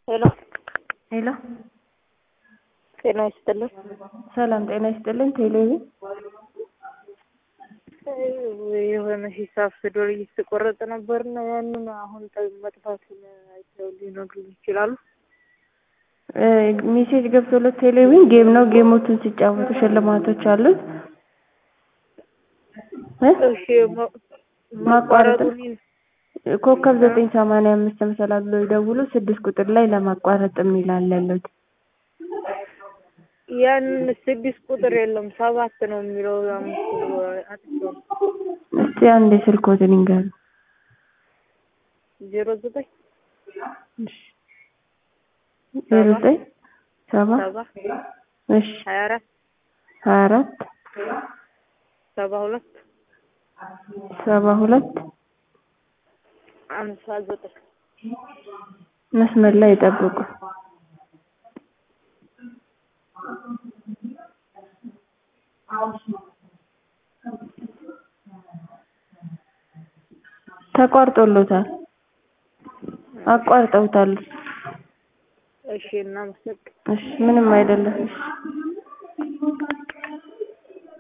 ሄሎ ሄሎ ጤና ይስጥልን። ሰላም ጤና ይስጥልን። ቴሌቪ የሆነ ሂሳብ ስዶር እየተቆረጠ ነበርና ያንን አሁን መጥፋቱን አይተው ሊነግሩኝ ይችላሉ? ሜሴጅ ገብቶለት ቴሌቪዥን ጌም ነው። ጌሞቹን ሲጫወቱ ሽልማቶች አሉት። እ እሺ ማ- ማቋረጥ ማቋረጡን ኮከብ ዘጠኝ ሰማንያ አምስት መሰላል ብሎ ይደውሉ። ስድስት ቁጥር ላይ ለማቋረጥ የሚል አለለት። ያንን ስድስት ቁጥር የለም ሰባት ነው የሚለው አምስት ብሎ አጥቼው ነው። እስቲ አንዴ ስልኮትን ይንገሩ። ዜሮ ዘጠኝ ዜሮ ዘጠኝ ሰባ ሰባ እሺ ሀያ አራት ሀያ አራት ሰባ ሁለት ሰባ ሁለት አምሳ ዘጠኝ መስመር ላይ ይጠብቁ። ተቋርጦሎታል። አቋርጠውታል። እሺ እናመሰግን እሺ ምንም አይደለም። እሺ